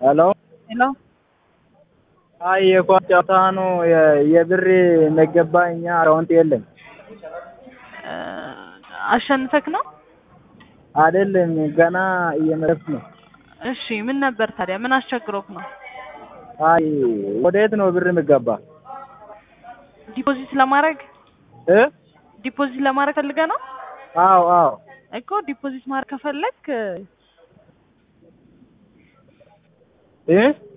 ሄሎ ሄሎ አይ የኳስ ጨዋታ ነው የ- የብር እንደገባ እኛ አካውንት የለም እ አሸንፈክ ነው? አይደለም ገና እየመለስኩ ነው። እሺ ምን ነበር ታዲያ? ምን አስቸግሮክ ነው? አይ ወዴት ነው ብር የሚገባ ዲፖዚት ለማድረግ እ ዲፖዚት ለማድረግ ፈልገህ ነው አዎ አዎ እኮ ዲፖዚት ማድረግ ከፈለክ እ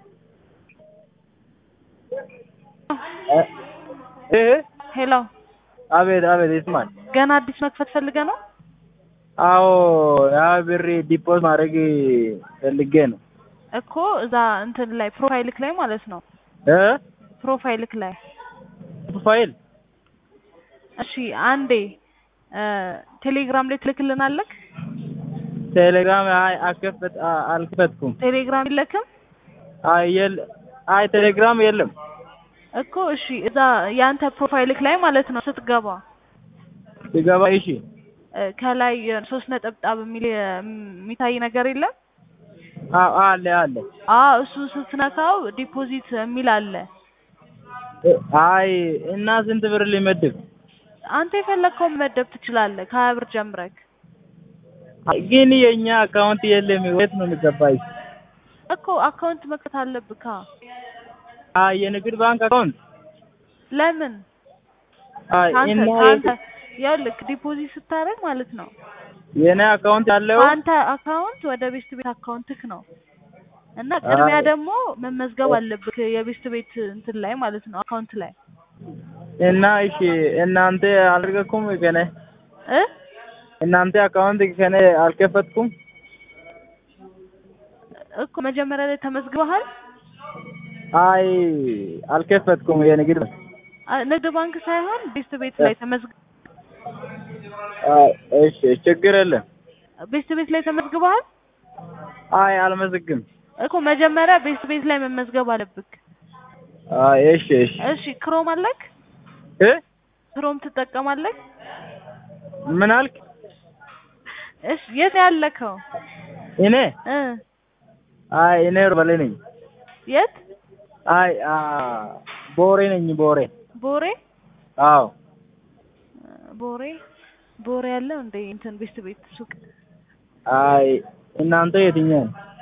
እ እ ሄሎ አቤት አቤት ይስማል ገና አዲስ መክፈት ፈልገህ ነው? አዎ ያ ብር ዲፖዝ ማድረግ ፈልጌ ነው እኮ እዛ እንትን ላይ ፕሮፋይልክ ላይ ማለት ነው። እ ፕሮፋይልክ ላይ ፋይል እሺ አንዴ እ ቴሌግራም ላይ ትልክልናለክ? ቴሌግራም አይ አልከፈት አ- አልከፈትኩም ቴሌግራም የለክም አይ የለ አይ ቴሌግራም የለም እኮ እሺ እዛ ያንተ ፕሮፋይልክ ላይ ማለት ነው ስትገባ ሲገባ እሺ እ ከላይ ሶስት ነጠብጣብ የሚል የሚታይ ነገር የለም? አዎ አለ አለ አዎ እሱ ስትነካው ዲፖዚት የሚል አለ። እ አይ እና ስንት ብር ሊመድብ አንተ የፈለግከውን መመደብ ትችላለህ ከሀያ ብር ጀምረክ አይ ግን የኛ አካውንት የለም የት ነው የሚገባኝ እኮ አካውንት መክፈት አለብካ። አይ የንግድ ባንክ አካውንት ለምን አይ ከአንተ እና ከአንተ ይኸውልህ ዲፖዚት ስታደርግ ማለት ነው የኔ አካውንት ያለው ከአንተ አካውንት ወደ ቤስት ቤት አካውንትክ ነው እና ቅድሚያ አይ። ደግሞ መመዝገብ አለብክ የቤስት ቤት እንትን ላይ ማለት ነው አካውንት ላይ እና እሺ እናንተ አልረገኩም ከኔ እ እናንተ አካውንት ከኔ አልከፈትኩም እኮ መጀመሪያ ላይ ተመዝግበሃል አይ አልከፈትኩም የንግድ ባንክ አ- ንግድ ባንክ ሳይሆን ቤስት ቤት ላይ ተመዝግ አይ እሺ ችግር የለም ቤስት ቤት ላይ ተመዝግበሃል አይ አልመዘግም እኮ መጀመሪያ ቤስት ቤት ላይ መመዝገብ አለብክ አይ እሺ እሺ እሺ ክሮም አለክ እ ክሮም ትጠቀማለክ ምን አልክ እሺ የት ነው ያለከው እኔ እ አይ እኔ ሮበሌ ነኝ የት አይ አ ቦሬ ነኝ ቦሬ ቦሬ አዎ ቦሬ ቦሬ ያለው እንደ እንትን ቤስት ቤት ሱቅ አይ እናንተ የትኛው